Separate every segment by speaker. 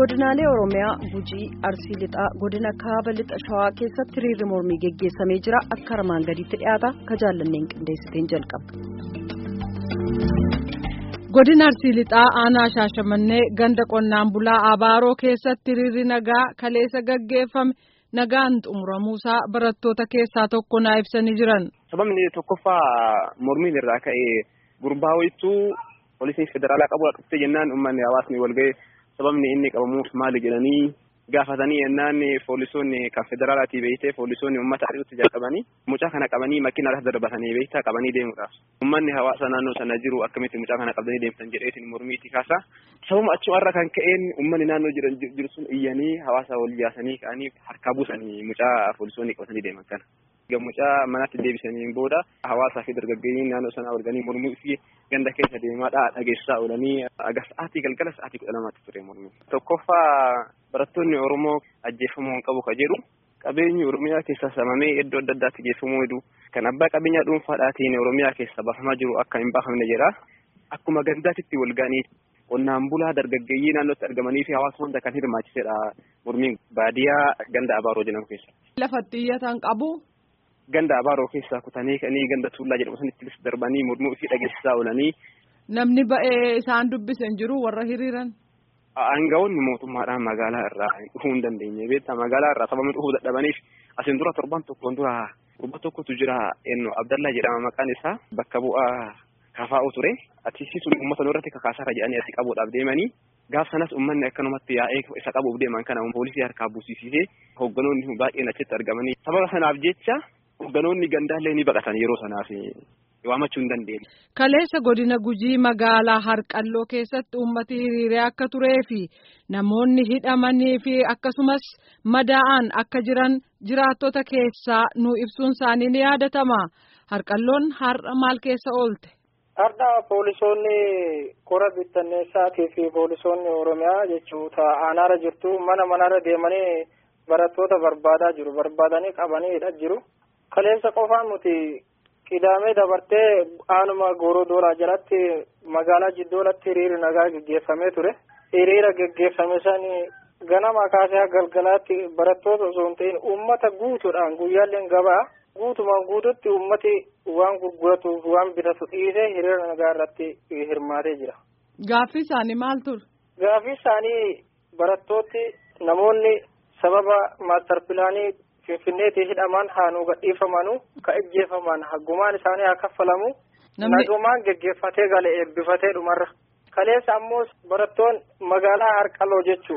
Speaker 1: godinaalee oromiyaa gujii arsii lixaa godina kaaba lixa shawaa keessatti hiriirri mormii geggeessamee jira akka armaan gadiitti dhiyaata ka jaallanneen qindeessiteen jalqaba.
Speaker 2: godina arsii lixaa aanaa shaashamannee ganda qonnaan bulaa abaaroo keessatti hiriirri nagaa kaleessa gaggeeffame nagaan xumuramuusaa barattoota keessaa tokko naa ibsanii jiran.
Speaker 3: sababni tokkoffaa mormiin irraa ka'ee gurbaa wayittuu poolisiin federaalaa qabu dhuftee jennaan uummanni hawaasni walga'e sababni inni qabamuuf maali jedhanii gaafatanii jennaan poolisoonni kan federaalaatii beektee poolisoonni uummata ari'utti jalqabanii mucaa kana qabanii makiinaadhaaf darbatanii beektaa qabanii deemuudhaaf uummanni hawaasa naannoo sana jiru akkamitti mucaa kana qabdanii deemtan jedheetiin mormiiti kaasa sababuma achumarra kan ka'een uummanni naannoo jiran jiru sun iyyanii hawaasa wal jaasanii ka'anii harkaa buusanii mucaa poolisoonni qabatanii deeman kana. mucaa manatti deebisaniin booda hawaasaa fi dargaggeeyyiin naannoo sanaa walganii mormuu fi ganda keessa deemaadha dhageessaa oolanii aga sa'aatii galgala sa'aatii kudha lamaatti ture mormii. Tokkoffaa barattoonni Oromoo ajjeefamuu hin qabu ka jedhu qabeenyi Oromiyaa keessa samamee iddoo adda addaatti geeffamuu hedduu kan abbaa qabeenyaa dhuunfaadhaatiin Oromiyaa keessa baafamaa jiru akka hin baafamne jedha. Akkuma gandaatitti walganii qonnaan bulaa dargaggeeyyii naannootti argamanii fi hawaasa hunda kan hirmaachisedha mormiin baadiyaa ganda Abaaroo jedhamu keessa.
Speaker 2: Lafatti iyyatan qabu.
Speaker 3: Ganda abaaroo keessaa kutanii kanii ganda tuullaa jedhamu sanitti darbanii mormuu fi dhageessisaa oolanii.
Speaker 2: Namni ba'ee isaan dubbisen jiru warra hiriiran.
Speaker 3: Aangawoonni mootummaadhaan magaalaa irraa dhufuu hin dandeenye beektaa magaalaa irraa sababni dhufuu dadhabaniif asiin dura torban tokkoon dura gurba tokkotu jira ennoo Abdallaa jedhama maqaan isaa bakka bu'aa kafaa'u ture atiisii sun uummata irratti kakaasaara jedhanii asii qabuudhaaf deemanii gaaf sanas uummanni akkanumatti yaa'ee isa qabuuf deeman kana poolisii harkaa buusisisee hoogganoonni baay'een achitti argamanii sababa sanaaf jecha hoogganoonni gandaallee ni baqatan yeroo sanaaf waamachuu hin dandeenye.
Speaker 2: Kaleessa godina gujii magaalaa harqalloo keessatti uummati hiriiree akka turee fi namoonni hidhamanii fi akkasumas madaa'an akka jiran jiraattota keessaa nu ibsuun isaanii ni yaadatama. Harqalloon har'a maal keessa oolte?
Speaker 4: Har'a poolisoonni kora bittanneessaatii fi poolisoonni Oromiyaa jechuudha aanaarra jirtu mana manarra deemanii barattoota barbaadaa jiru. Barbaadanii qabanii hidhaa jiru. Kaleessa qofaan nuti qidaamee dabartee aanuma gooroo doolaa jalatti magaalaa jiddoolatti hiriira nagaa geggeeffamee ture. Hiriira geggeeffame sani ganama kaasee galgalaatti barattoota osoo hin ta'in uummata guutuudhaan guyyaalleen gabaa guutumaan guututti uummati waan gurguratuuf waan bitatu dhiisee hiriira nagaa irratti hirmaatee jira.
Speaker 2: Gaaffii isaanii maal ture?
Speaker 4: Gaaffii isaanii barattooti namoonni sababa maastar pilaanii finfinneetii hidhaman haa nu gadhiifamanu ka ejjeefaman haggumaan isaanii haa kaffalamu nagumaan geggeeffatee gale eebbifatee dhumarra kaleessa ammoo barattoon magaalaa harqaloo jechuu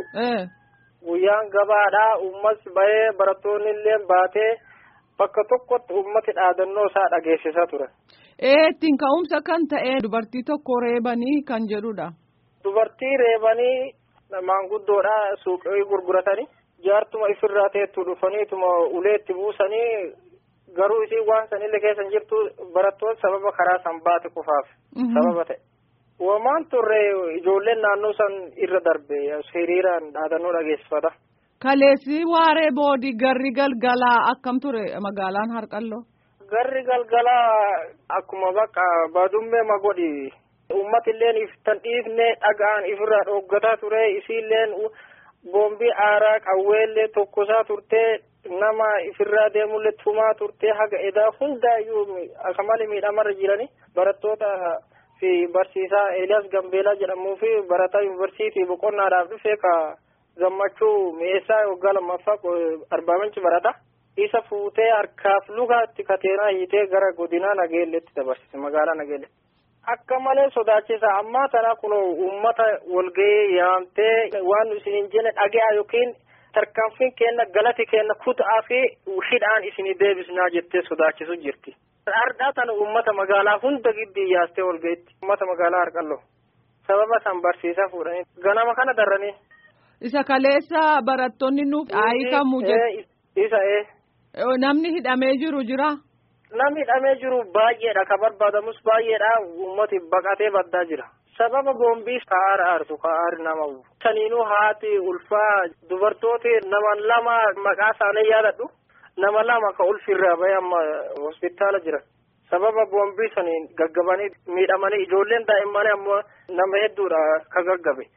Speaker 4: guyyaan gabaadhaa uummas bahee barattoonni illee baatee bakka tokkotti uummati dhaadannoo isaa dhageessisaa ture.
Speaker 2: Ee ittiin ka'umsa kan ta'e dubartii tokko reebanii kan jedhudha.
Speaker 4: Dubartii reebanii maanguddoodha suuqii gurguratanii. jaartuma ifirraa teettu dhufaniituma uleetti buusanii garuu isiin waan sanillee keessa jirtu barattoota sababa karaa san baate qofaaf sababa ta'e. Wamaan turre ijoolleen naannoo san irra darbe hiriiraan dhaadannoo dhageessifata.
Speaker 2: Kaleessi waaree boodii garri galgalaa akkam ture magaalaan Harqalloo?
Speaker 4: Garri galgalaa akkuma bakka badummee magodhi. Uummatilleen iftan dhiifne dhagaan ifirraa dhooggataa ture isiilleen boombii aaraa qawweellee tokkosaa turtee nama ifirraa deemullee tumaa turtee haga edaa hundaayyuu akka malee miidhamarra jiranii barattoota fi barsiisaa Eeliyaas Gambeelaa jedhamuu fi barataa yuunivarsiitii boqonnaadhaaf dhufee ka gammachuu mi'eessaa waggaa lammaffaa arbaa minchi barata. Isa fuutee harkaaf lugaatti kateenaa hiitee gara godinaa Nageelleetti dabarsite magaalaa Nageelle. Akka malee sodaachisa ammaa tana kun uummata walgahii yaamtee waan nu isin hin jenne dhage'a yookiin tarkaanfiin kenna galati kenna kutaa fi hidhaan isin deebisnaa jettee sodaachisu jirti. Ardhaa tana uummata magaalaa hunda giddii yaastee walgahiitti uummata magaalaa Harqalloo sababa san barsiisaa fuudhanii ganama kana darranii.
Speaker 2: Isa kaleessa barattoonni nuuf hiikamu jedhu.
Speaker 4: Isa ee.
Speaker 2: Namni hidhamee jiru jira.
Speaker 4: Namni hidhamee jiru baay'eedha ka barbaadamus baay'eedha uummati baqatee baddaa jira. Sababa boombii kaa'aara aartu kaa'aari nama saniinuu haati ulfaa dubartooti nama lama maqaa isaanii yaadadhu nama lama ka ulfirraa bahee amma hospitaala jira. Sababa boombii saniin gaggabanii miidhamanii ijoolleen daa'immanii ammoo nama hedduudha ka gaggabe.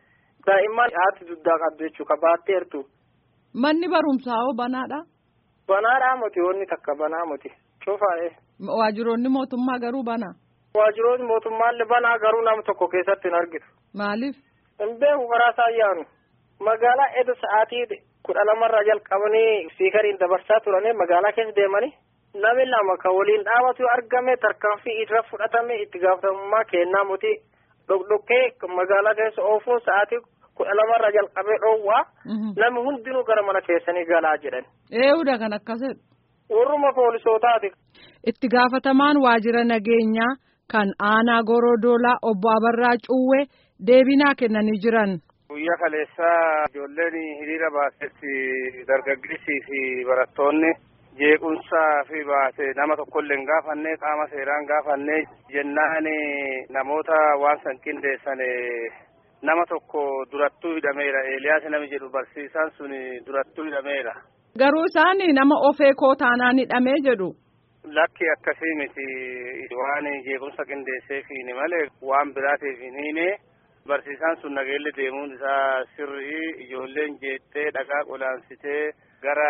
Speaker 4: daa'imman haati duddaa qabdu jechuudha baatteertu.
Speaker 2: Manni barumsaa hoo banaadha?
Speaker 4: Banaadhaa miti wanni takka banaa miti cufaa'e.
Speaker 2: Waajjiroonni mootummaa garuu banaa?
Speaker 4: Waajjiroonni mootummaallee banaa garuu nama tokko keessatti hin argitu.
Speaker 2: Maaliif?
Speaker 4: Hin beeku karaa saayyaanu. Magaalaa eeda sa'aatii kudha lamarraa jalqabanii spiikariin dabarsaa turanii magaalaa keessa deemanii namni lama kan waliin dhaabatu argame tarkaanfii irra fudhatame itti gaafatamummaa kennaa muti dhokdhokkee magaalaa keessa oofuun sa'aatii kudha lamarraa jalqabee dhoowwaa namni hundinuu gara mana keessanii galaa jedhan.
Speaker 2: Eewuudha kan akkasidha.
Speaker 4: Warruma poolisootaati.
Speaker 2: Itti gaafatamaan waajjira nageenyaa kan aanaa Gorodoolaa obbo Abarraa Cuuwee deebinaa kennanii jiran.
Speaker 5: Guyyaa kaleessaa ijoolleen hiriira baasetti dargaggeessii fi barattoonni jeequmsaa fi baase nama tokkollee hin gaafanne qaama seeraan gaafanne jennaan namoota waan san qindeessan nama tokko durattuu hidhameera Eeliyaas nami jedhu barsiisaan sun durattuu hidhameera.
Speaker 2: Garuu isaan nama ofee koo taanaan hidhamee jedhu.
Speaker 5: Lakki akkasii miti waan jeequmsa qindeesseefiini malee waan biraatiif hin hiine. barsiisaan sun nageelle deemuun isaa sirrii ijoolleen jeettee dhagaa qolaansitee gara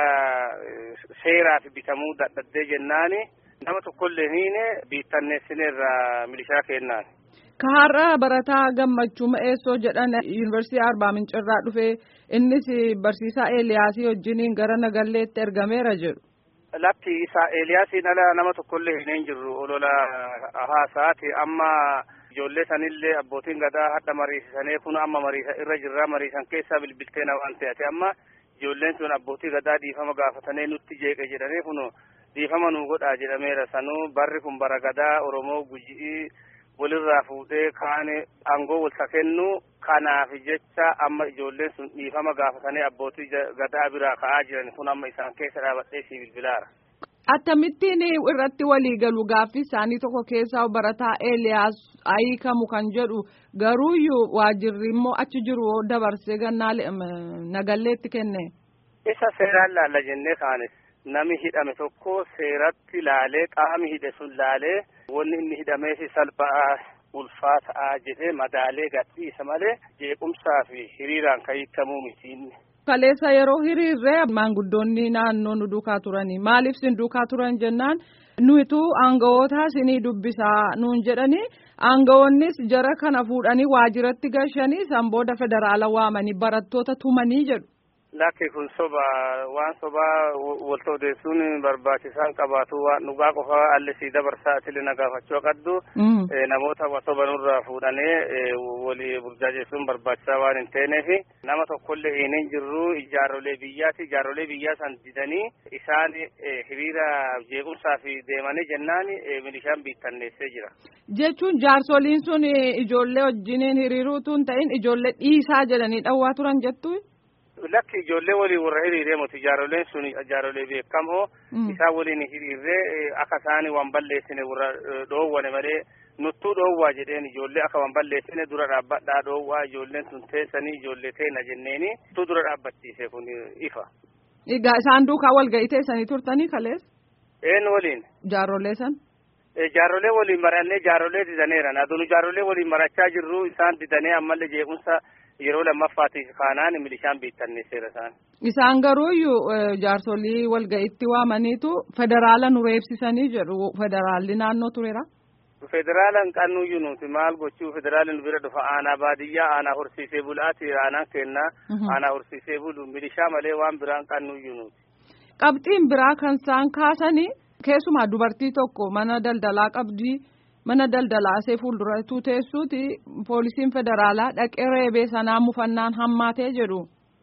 Speaker 5: seeraaf bitamuu dadhabdee jennaani nama tokkollee hiine biittanneessineerra milishaa kennaan.
Speaker 2: Kaharraa barataa gammachuu ma'eessoo jedhan yuunivarsiitii Arbaa Mincirraa dhufee innis barsiisaa Eeliyaasii wajjiniin gara Nagalleetti ergameera jedhu.
Speaker 5: Lakki isaa Eeliyaasiin ala nama tokkollee hin jirru olola haasaati amma. ijoollee sanillee abbootiin gadaa hadha mariisisanii kun amma mariisa irra jirra mariisan keessaa bilbiltee na waan ta'ate amma ijoolleen sun abbootii gadaa dhiifama gaafatanii nutti jeeqe jedhanii kun dhiifama nu godhaa jedhameera sanuu barri kun bara gadaa oromoo gujii walirraa fuudhee kaan aangoo walsa kennu kanaaf jecha amma ijoolleen sun dhiifama gaafatanii abbootii gadaa biraa ka'aa jiran kun amma isaan keessa dhaabadhee si bilbilaara.
Speaker 2: Akkamittiin irratti walii galu gaaffii isaanii tokko keessaa barataa Eeliyaas hiikamu kan jedhu garuuyyuu waajjirri immoo achi jiru dabarsee gannaa nagalleetti kenne.
Speaker 5: Isa seeraan laalla jennee kaanes nami hidhame tokko seeratti laalee qaami hidhe sun laalee wanni inni hidhameefi salphaa ulfaataa jedhee madaalee gadhiisa malee jeequmsaa fi hiriiraan kan hiikamuu miti.
Speaker 2: Kaleessa yeroo hiriirree maanguddoonni naannoo nu duukaa turanii maaliif sin duukaa turan jennaan nuyitu aangawoota sinii dubbisaa nuun jedhanii aangawoonnis jara kana fuudhanii waajjiratti gashanii san booda federaala waamanii barattoota tumanii jedhu.
Speaker 5: Lakki kun soba waan sobaa walta odeessuun barbaachisaan qabaatu waan dhugaa qofa allisii dabarsaa atili na gaafachuu qabdu namoota soba nurraa fuudhanii walii burjaajessuun barbaachisaa waan hin teeneef nama tokkollee hin jirru ijaarrolee biyyaati ijaarrolee biyyaa san didanii isaan hiriira jeequmsaa fi deemanii jennaan milishaan biittanneessee jira.
Speaker 2: Jechuun jaarsoliin sun ijoollee wajjiniin hiriiruutu hin ta'in ijoollee dhiisaa jedhanii dhawwaa turan jettu.
Speaker 5: Lakki ijoollee waliin warra hiriiree moti ijaarroleen sun ijaarrolee beekamoo isaan waliin hiriirree akka isaanii waan balleessine warra dhoowwane malee nuttuu dhoowwaa jedheen ijoollee akka waan balleessine dura dhaabbadhaa dhoowwaa ijoolleen sun teessanii ijoollee teena jenneeni nuttuu dura dhaabbachiise kun ifa.
Speaker 2: Egaa isaan duukaa wal ga'ii teessanii turtanii kalees?
Speaker 5: Een waliin.
Speaker 2: Jaarrolee san?
Speaker 5: Jaarrolee waliin marannee jaarrolee didaneera. Aduun jaarrolee waliin marachaa jirru isaan didanee ammallee jeequmsa yeroo lammaffaatiif kaanaan milishaan biittanneesseera isaan.
Speaker 2: Isaan garuuyyuu jaarsolii walga'itti waamaniitu federaala nu reebsisanii jedhu federaalli naannoo tureera.
Speaker 5: Federaalan qannuyyuu nuti maal gochuu federaalli nu bira dhufa aanaa baadiyyaa aanaa horsiisee bulaati aanaan kennaa aanaa horsiisee bulu milishaa malee waan biraan qannuyyuu nuti.
Speaker 2: Qabxiin biraa kan isaan kaasanii keessumaa dubartii tokko mana daldalaa qabdii. mana daldalaa isee fuuldurattuu teessuuti poolisiin federaalaa dhaqee reebee sanaa mufannaan hammaatee jedhu.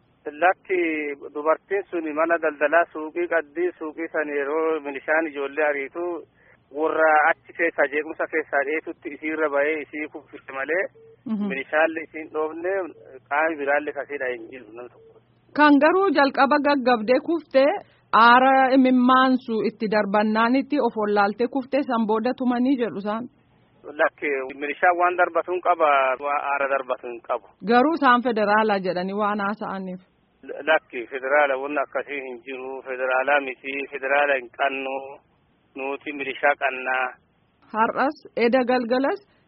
Speaker 5: Lakki dubartiin sun mana daldalaa suuqii qaddii suuqii san yeroo milishaan ijoollee ariitu warra achi keessaa jeequmsa keessaa dheetutti isiirra bahee isii kuffise malee milishaalle isiin dhoofne qaami biraalle kasiidha hin jiru nama tokko.
Speaker 2: Kan garuu jalqaba gaggabdee kuftee aara imimmaansu itti darbannaanitti of wallaaltee kuftee san booda tumanii jedhu isaan.
Speaker 5: Lakki milishaan waan darbatuun qaba aara darbatuun qabu.
Speaker 2: Garuu isaan federaalaa jedhanii waan haasa'aniif.
Speaker 5: Lakki federaala wanni akkasii hin jiru federaalaa miti federaala hin qannu nuti milishaa qannaa.
Speaker 2: Har'as eda galgalas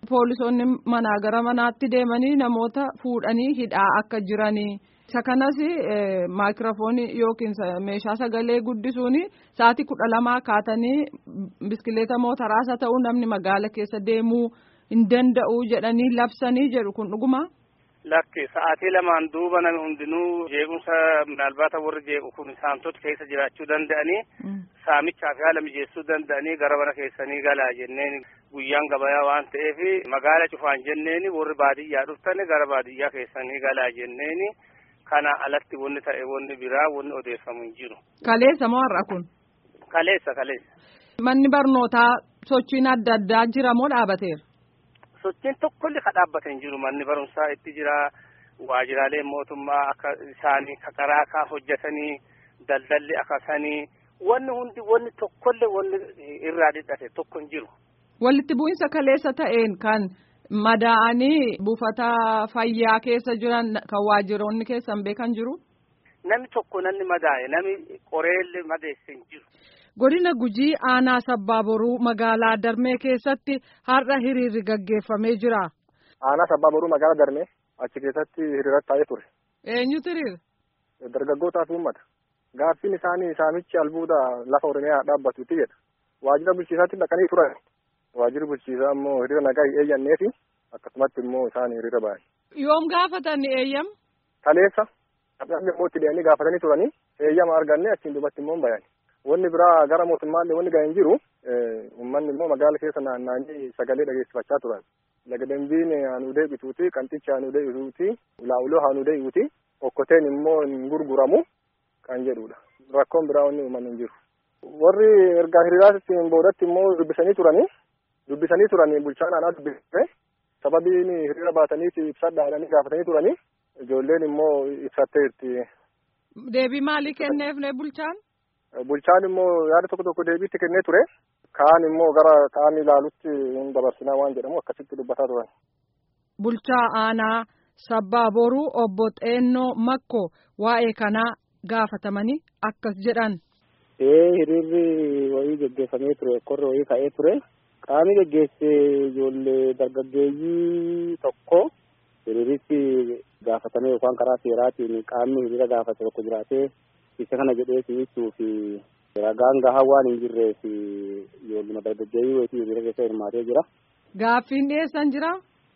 Speaker 2: poolisoonni manaa gara manaatti deemanii namoota fuudhanii hidhaa akka jiranii. Isa kanas maayikiroofoonii yookiin meeshaa sagalee guddisuun sa'aatii kudha lamaa kaatanii biskileeta motoraas haa ta'u namni magaala keessa deemuu hin danda'u jedhanii labsanii jedhu kun dhuguma.
Speaker 5: Lakki sa'aatii lamaan duuba namni hundinuu jeequmsa minaalbaata warri jeequ kun saamtota keessa jiraachuu danda'anii saamichaaf haala mijeessuu danda'anii gara mana keessanii galaa jenneen guyyaan gabayaa waan ta'eef magaala cufaan jenneen warri baadiyyaa dhuftani gara baadiyyaa keessanii galaa jenneen. kana alatti wanni ta'e wanni biraa wanni odeeffamu hin jiru.
Speaker 2: Kaleessa moo har'a kun?
Speaker 5: Kaleessa kaleessa.
Speaker 2: Manni barnootaa sochiin adda addaa jira moo dhaabateera?
Speaker 5: Sochiin tokkollee ka dhaabbate hin jiru manni barumsaa itti jira waajiraalee mootummaa akka isaanii karaa akka hojjetanii daldalli akkasanii wanni hundi wanni tokkollee wanni irraa dhidhate tokko hin jiru.
Speaker 2: Walitti bu'insa kaleessa ta'een kan. madaa'anii buufata fayyaa keessa jiran kan waajiroonni keessan beekan jiru.
Speaker 5: Namni tokko namni madaa'e namni qoreellee madeesse hin jiru.
Speaker 2: Godina Gujii aanaa sabbaa boruu magaalaa Darmee keessatti har'a hiriirri gaggeeffamee jira.
Speaker 6: Aanaa sabbaa boruu magaalaa Darmee achi keessatti hiriirratti taa'ee ture.
Speaker 2: Eenyutu hiriira?
Speaker 6: Dargaggootaa fi uummata. Gaaffiin isaanii saamichi albuuda lafa Oromiyaa dhaabbatutti jedha. Waajjira bulchiisaatti dhaqanii turan. waajjirri bulchiisaa immoo hiriira nagaa hin eeyyannee fi akkasumatti immoo isaan hiriira ba'an.
Speaker 2: Yoom gaafatan eeyyam?
Speaker 6: Kaleessa dhaabni immoo itti deemanii gaafatanii turanii eeyyama arganne achiin duubatti immoo bayan. Wanni biraa gara mootummaallee wanni ga'e hin jiru uummanni immoo magaala keessa naanna'anii sagalee dhageessifachaa turan. Laga dambiin haanuu deebituuti qanxichi haanuu deebituuti laa'uloo haanuu deebi'uuti okkoteen immoo hin gurguramu kan jedhudha. Rakkoon biraa wanni uumamu hin jiru. Warri ergaa hiriiraatti boodatti immoo dubbisanii turanii dubbisanii turanii bulchaan aanaa dubbisee sababiin hiriira baataniif ibsadha jedhanii gaafatanii turanii ijoolleen immoo ibsatteetti.
Speaker 2: Deebii maalii kenneef ne bulchaan?
Speaker 6: Bulchaan immoo yaada tokko tokko deebiitti kennee ture. Kaan immoo gara qaamni ilaalutti hin dabarsinaa waan jedhamu akkasitti dubbataa turan.
Speaker 2: Bulchaa aanaa sabbaa boruu obbo Xeennoo Makko waa'ee kanaa gaafatamanii akkas jedhan.
Speaker 7: Ee hiriirri wayii geggeeffamee ture korri wayii ka'ee ture. Qaamni geggeesse ijoollee dargaggeeyyii tokko hiriiritti gaafatame yookaan karaa seeraatiin qaamni hiriira gaafate tokko jiraatee isa kana jedhee si'achuu fi ragaan gahaa waan hin jirreef ijoolluma dargaggeeyyii wayitii hiriira keessa hirmaatee jira.
Speaker 2: Gaaffiin dhiyeessan jira?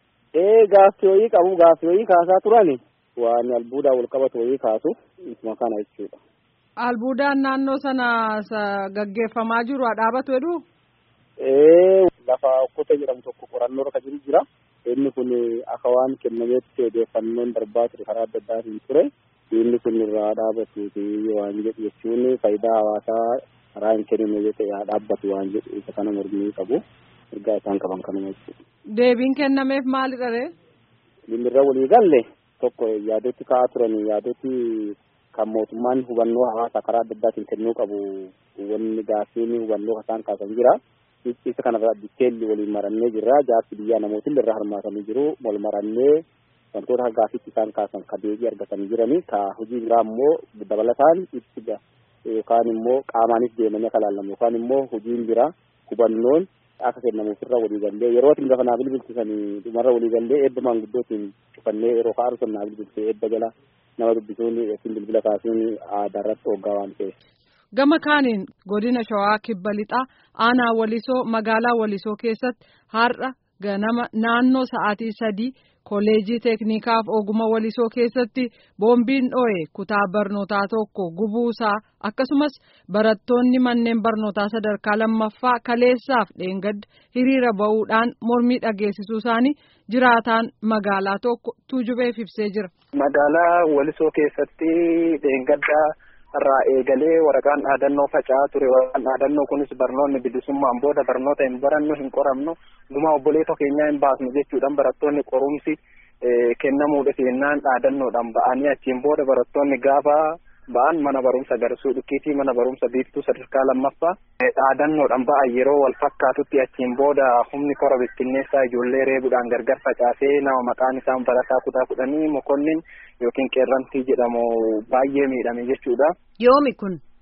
Speaker 7: Ee gaaffii wayii qabu gaaffii wayii kaasaa turan waan albuudaan wal qabatu wayii kaasu isuma kana jechuudha.
Speaker 2: Albuudaan naannoo sana gaggeeffamaa jiru haa dhaabatu jedhu?
Speaker 7: lafa okkotee jedhamu tokko qorannoo irra jiru jira. Inni kun akka waan kennameetti odeeffannoon darbaa ture karaa adda addaatiin ture. Inni kun irraa dhaabatuuti waan jedhu jechuun faayidaa hawaasaa karaa hin kennine yoo ta'e haa dhaabbatu waan jedhu isa kana mormii qabu. Ergaa isaan qaban kanuma jechuudha.
Speaker 2: Deebiin kennameef maalidha ree?
Speaker 7: Dhimirra walii galle tokko yaadotti ka'aa turan yaadotti kan mootummaan hubannoo hawaasaa karaa adda addaatiin kennuu qabu wanni gaaffiin hubannoo isaan kaasan jira. isa kanarraa diteelli waliin marannee jirra jaarsi biyyaa namooti irra hirmaatanii jiru wal marannee wantoota gaafitti isaan kaasan ka deebii argatanii jiranii ka hojii biraa immoo dabalataan ibsi yookaan immoo qaamaanis deemanii akka laallamu yookaan immoo hojiin biraa hubannoon akka kennamuuf irra walii gallee yeroo itti lafa naa bilbilchisanii dhumarra walii gallee eebba maanguddootiin cufannee yeroo ka'aru sun naa bilbilchee eebba jala nama dubbisuun yookiin bilbila kaasuun aadaa irratti hoggaa waan ta'eef.
Speaker 2: Gama kaaniin godina Shawaa Kibba Lixaa aanaa Walisoo magaalaa Walisoo keessatti har'a ganama naannoo sa'aatii sadii kolleejii teeknikaaf oguma Walisoo keessatti boombiin dho'e kutaa barnootaa tokko gubuusaa akkasumas barattoonni manneen barnootaa sadarkaa lammaffaa kaleessaaf dheengadda hiriira ba'uudhaan mormii dhageessisuu isaanii jiraataan magaalaa tokko tuujubeef ibsee jira.
Speaker 8: Magaalaa Walisoo keessatti dheengaddaa. irraa eegalee waraqaan dhaadannoo faca'aa ture waraqaan dhaadannoo kunis barnoonni bilisummaan booda barnoota hin barannu hin qoramnu gumaa obboleetoo keenyaa hin baasnu jechuudhaan barattoonni qorumsi kennamuudha seenaan dhaadannoodhaan ba'anii achiin booda barattoonni gaafa ba'an mana barumsa garsuu dhukkiitii mana barumsa biiftuu sadarkaa lammaffaa dhaadannoodhaan ba'an yeroo wal fakkaatutti achiin booda humni kora bittinneessaa ijoollee reebuudhaan gargar facaasee nama maqaan isaa barataa kutaa kudhanii mokonnin yookiin qeerrantii jedhamu baay'ee miidhame jechuudha.
Speaker 1: Yoomi kun?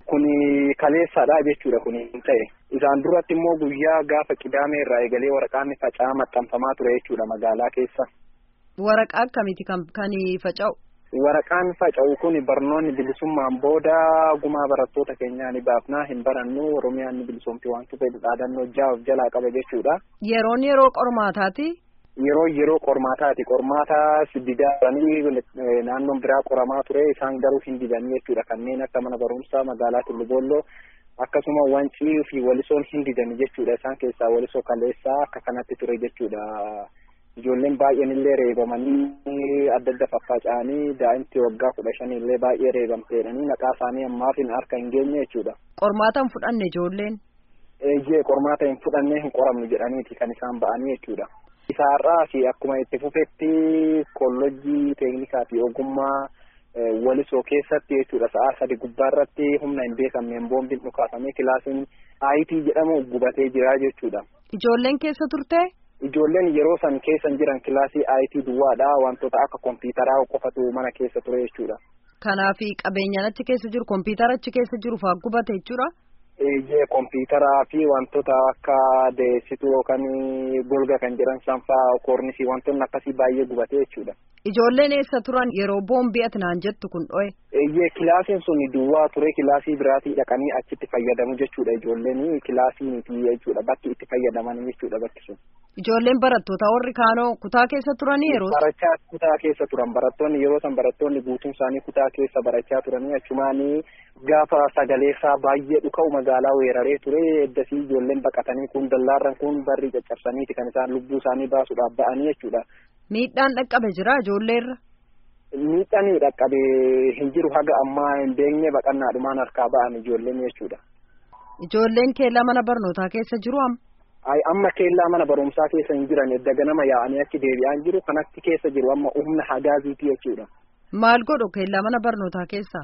Speaker 8: kuni kaleessaadha jechuudha kuni hin ta'e isaan duratti immoo guyyaa gaafa qidaamee irraa eegalee waraqaan faca'aa maxxanfamaa ture jechuudha magaalaa keessa.
Speaker 1: Waraqaa akkamiiti kan kan faca'u?
Speaker 8: Waraqaan faca'u kun barnoonni bilisummaan booda gumaa barattoota keenyaa ni baafnaa hin barannu Oromiyaan ni bilisoomti wanti fedhu dhaadannoo jaaf jalaa qaba jechuudha.
Speaker 1: Yeroon yeroo qormaataati?
Speaker 8: Yeroo yeroo qormaataati qormaataa didanii naannoon biraa qoramaa ture isaan garuu hin didanii jechuudha kanneen akka mana barumsaa magaalaa Tullubooloo akkasuma wancii fi walisoon hin didanii jechuudha isaan keessaa walisoo kaleessaa akka kanatti ture jechuudha. ijoolleen baay'een illee reebamanii adda adda faffaca'anii daa'imti waggaa kudha shanii illee baay'ee reebamteedhanii maqaa isaanii ammaaf hin harka hin geenye jechuudha.
Speaker 1: Qormaata hin fudhanne ijoolleen.
Speaker 8: Eeyyee qormaata hin fudhanne hin qoramnu jedhaniiti kan isaan ba'anii jechuudha. Isaarraa fi akkuma itti fufetti kollojii teeknikaa fi ogummaa walisoo keessatti jechuudha sa'a sadi gubbaarratti humna hin beekamneen boombiin dhukaafamee kilaasiin aayitii jedhamu gubatee jira jechuudha.
Speaker 1: Ijoolleen keessa turte?
Speaker 8: Ijoolleen yeroo san keessa jiran kilaasii IT duwwaadha wantoota akka kompiitaraa qofatu mana keessa ture jechuudha.
Speaker 1: Kanaaf qabeenyaan achi keessa jiru kompiitara achi keessa jiru fa'aa gubate jechuudha.
Speaker 8: Eeyyee kompiitaraa fi wantoota akka deessituu yookaan golga kan jedhan sanfaa koornisii wantoonni akkasii baay'ee gubate jechuudha.
Speaker 1: Ijoolleen eessa turan yeroo boombii ati naan jettu kun dho'e.
Speaker 8: Eeyyee kilaasiin sun duwwaa ture kilaasii biraatii dhaqanii achitti fayyadamu jechuudha ijoolleen kilaasii miti jechuudha bakki itti fayyadaman jechuudha bakki sun.
Speaker 1: Ijoolleen barattoota warri kaanoo kutaa keessa turanii yeroo.
Speaker 8: Barachaa kutaa keessa turan barattoonni yeroo san barattoonni guutuun isaanii kutaa keessa barachaa turanii achumaanii gaafa sagaleessaa baay'ee dhuka'u magaalaa weeraree ture eddasii ijoolleen baqatanii kun dallaarran kun barri caccabsaniiti kan isaan lubbuu isaanii baasuudhaaf ba'anii jechuudha.
Speaker 1: Miidhaan dhaqqabe jira ijoolleerra.
Speaker 8: Miidhaan dhaqqabe hin jiru haga ammaa hin beekne baqannaadhumaan harkaa ba'an ijoolleen jechuudha.
Speaker 1: Ijoolleen keellaa mana barnootaa keessa jiru amma.
Speaker 8: Ay amma keellaa mana barumsaa keessa hin jiran edda ganama yaa'anii achi deebi'aan jiru kanatti keessa jiru amma humna hagaaziiti jechuudha.
Speaker 1: Maal godhu keellaa mana barnootaa keessa?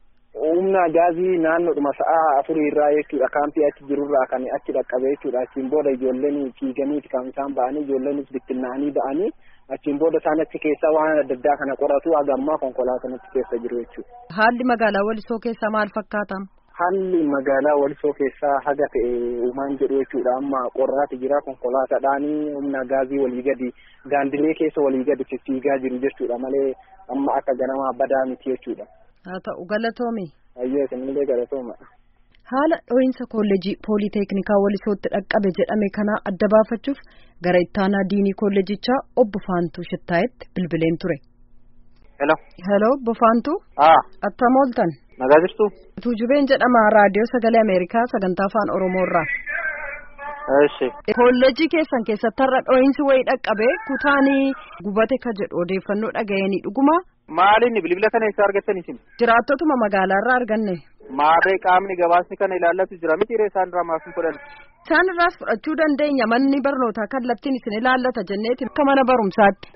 Speaker 8: Humna gaazii naannoodhuma sa'a afurii irraa jechuudha kaampii achi jirurraa kan achi dhaqqabe jechuudha achiin booda ijoolleen fiiganiiti kan isaan ba'anii ijoolleenis bittinnaa'anii ba'anii achiin booda isaan achi keessaa waan adda addaa kana qoratu haga ammaa konkolaataan achi keessa jiru jechuudha.
Speaker 1: Haalli magaalaa Walisoo keessaa maal fakkaata?
Speaker 8: Haalli magaalaa Walisoo keessaa haga ta'e uumaan jedhu jechuudha amma qorraati jira konkolaataadhaan humna gaazii walii gadi gaandilee keessa walii gadi fiigaa jiru jechuudha malee amma akka ganamaa badaa miti jechuudha.
Speaker 1: haa ta'u galatoomi.
Speaker 8: Ayyee sinillee galatooma.
Speaker 1: Haala dho'iinsa kolleejii pooliteeknikaa walisootti dhaqqabe jedhame kana adda baafachuuf gara ittaanaa diinii kolleejichaa obbo Faantuu Shittaayetti bilbileen ture.
Speaker 9: Hello.
Speaker 1: Hello obbo Faantuu.
Speaker 9: Haa.
Speaker 1: Attam ooltan.
Speaker 9: Nagaa jirtu?
Speaker 1: Tuujubeen jedhama raadiyoo sagalee Ameerikaa sagantaa afaan Oromoorraa.
Speaker 9: Eshi.
Speaker 1: Kolleejii keessan keessatti har'a dho'iinsi wayii dhaqqabe kutaanii gubate ka jedhu odeeffannoo dhaga'anii dhuguma.
Speaker 9: Maaliin bilbila kana eessaa argattan isin?
Speaker 1: Jiraattotuma magaalaarraa arganne.
Speaker 9: Maarree qaamni gabaasni kana ilaallatu jira miti isaan irraa maaf hin fudhan?
Speaker 1: Isaan irraas fudhachuu dandeenya manni barnootaa kallattiin isin ilaallata jenneeti akka mana barumsaatti.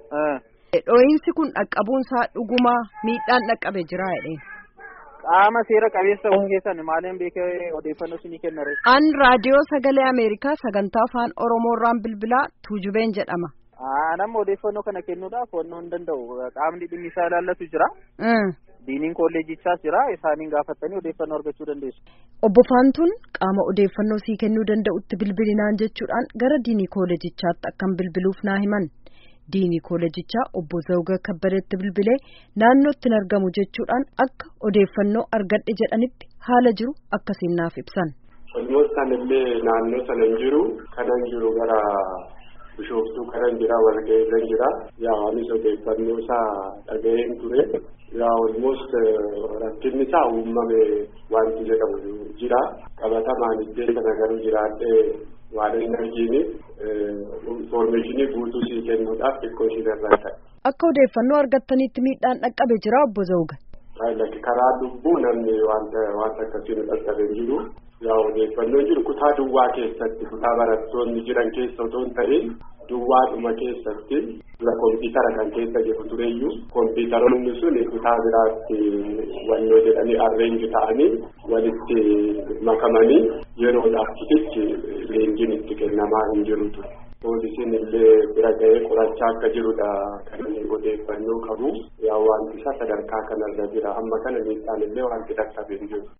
Speaker 1: Dho'iinsi kun dhaqqabuunsaa dhuguma miidhaan dhaqqabe jira jedheen.
Speaker 9: Qaama seera qabeessa waan keessan maaliin beekee odeeffannoo isinii kennare?
Speaker 1: An raadiyoo sagalee Ameerikaa sagantaa afaan Oromoorraan bilbilaa Tuujubeen jedhama.
Speaker 9: Nama odeeffannoo kana kennuudhaaf wannoo hin danda'u. Qaamni dhimmi isaa ilaallatu jira. Diiniin kolleejichaas jira. Isaaniin gaafattanii odeeffannoo argachuu dandeessu.
Speaker 1: Obbo Faantuun qaama odeeffannoo sii kennuu danda'utti bilbilinaan jechuudhaan gara diinii kolleejichaatti akkan bilbiluuf naa himan. Diinii kolleejichaa obbo Zawga Kabbadeetti bilbilee naannootti hin argamu jechuudhaan akka odeeffannoo argadhe jedhanitti haala jiru akkasiin naaf ibsan.
Speaker 10: Dhimmoota sanallee naannoo sana hin jiru kanan jiru gara bishooftuu kanan jira walga'ee kan jira yaa anis odeeffannoo isaa dhaga'een ture yaa almost rakkinni isaa uumame wanti jedhamu jira qabatamaan iddoo sana garuu jiraadhee waan hin argine infoormeeshinii guutuu sii kennuudhaaf xiqqoo isheen irraa ta'e.
Speaker 1: Akka odeeffannoo argattanitti miidhaan dhaqqabe jira obbo Zawga.
Speaker 10: Karaa lubbuu namni wanta wanta akkasii nu dhaqqabe hin jiru. Yaa odeeffannoon jiru kutaa duwwaa keessatti kutaa barattoonni jiran keessa otoo hin ta'in duwwaadhuma keessatti dura kompiitara kan keessa jiru tureyyuu kompiitaroonni sun kutaa biraatti wannoo jedhanii arreenji ta'anii walitti makamanii yeroodhaaf kitichi leenjiin itti kennamaa hin jirutu. Poolisiin illee bira ga'ee qorachaa akka jirudha kan odeeffannoo qabu yaa wanti isaa sadarkaa kanarra jira amma kana miidhaan illee wanti dhaqqabe hin jiru.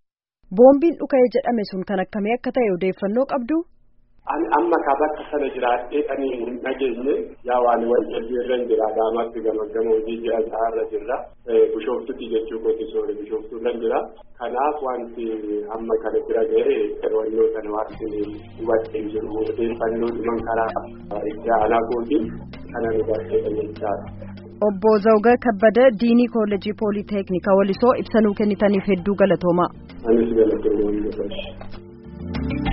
Speaker 1: boombiin dhuka'ee jedhame sun kan akkamii akka ta'e odeeffannoo qabdu.
Speaker 10: Ani amma ka bakka sana jiraadhee ani hin dhageenye yaa waan waljalbii irra hin jira daamatti gamaggama hojii ji'a irra jirra bishooftutti jechuu kooti soore bishooftuu irra jira kanaaf wanti amma kana bira ga'e wannoo kana wanti hubadhee jiru odeeffannoo dhuman karaa itti aanaa kooti kana nu barteedha jechaadha.
Speaker 1: Obbo Zawga Kabbada Diinii Koollejii Pooliteeknika Walisoo ibsa nuu kennitaniif hedduu galatoomaa.
Speaker 10: Anis galatoomaa.